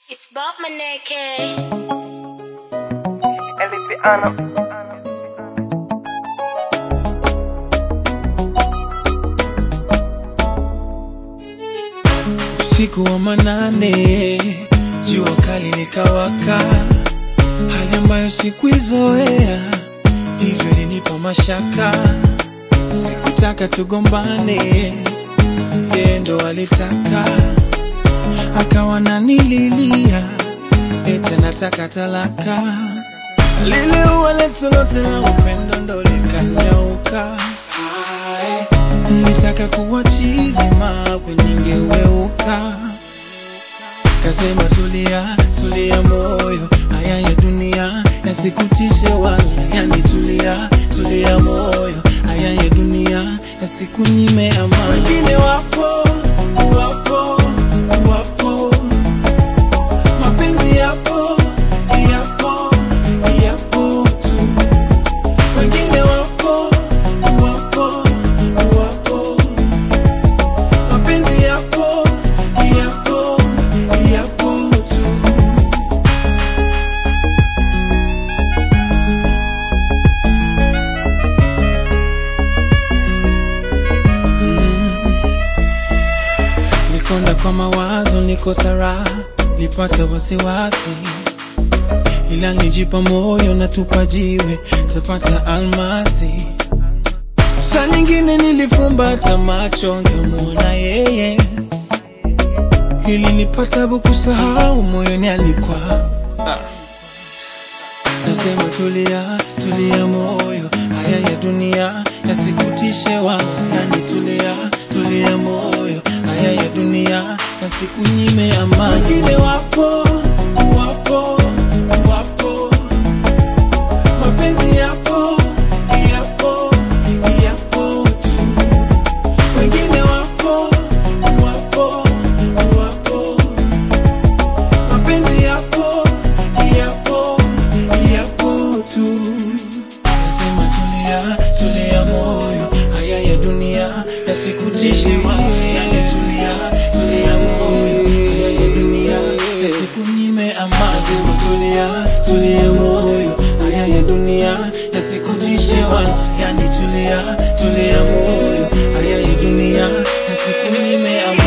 It's Bob Maneke. Elipiano. Usiku wa manane, jua kali likawaka, hali ambayo sikuizoea, hivyo ilinipa mashaka. Sikutaka tugombane, yeye ndo alitaka, akawa nanililia, eti nataka talaka. Lile ua letu lote la upendo ndo likanyauka. Hai, Nilitaka kuwa chizi mawe ningeweuka. Kasema tulia, tulia moyo, haya ya dunia yasikutishe wala yanitulia, tulia moyo, haya ya dunia yasikunyime amani. Wengine wapo, wapo, wapo, mapenzi yapo, yapo, yapo tu. Wengine wapo, wapo, wapo, mapenzi yapo, yapo, yapo tu. Nikonda kwa mawazo, niko sara, nipata wasiwasi, ila nijipa moyo na tupa jiwe, tapata almasi. Saa nyingine nilifumbata macho, ngemuona yeye, ili nipata kusahau moyoni alikuwa Nasema tulia, tulia moyo, haya ya dunia yasikutishe wala yanitulia, tulia moyo, haya ya dunia yasikunyime amani. Wengine wapo, wapo, wapo, mapenzi yapo, yapo, yapo tu. Wengine wapo, wapo, wapo, mapenzi yapo, yapo, yapo tu. Nasema tulia, tulia moyo, haya ya dunia yasikutishe wala yanitulia, tulia moyo, haya ya dunia yasikunyime amani. Nasema tulia, tulia moyo, haya ya dunia yasikutishe wala yanitulia, tulia moyo, haya ya dunia yasikunyime amani.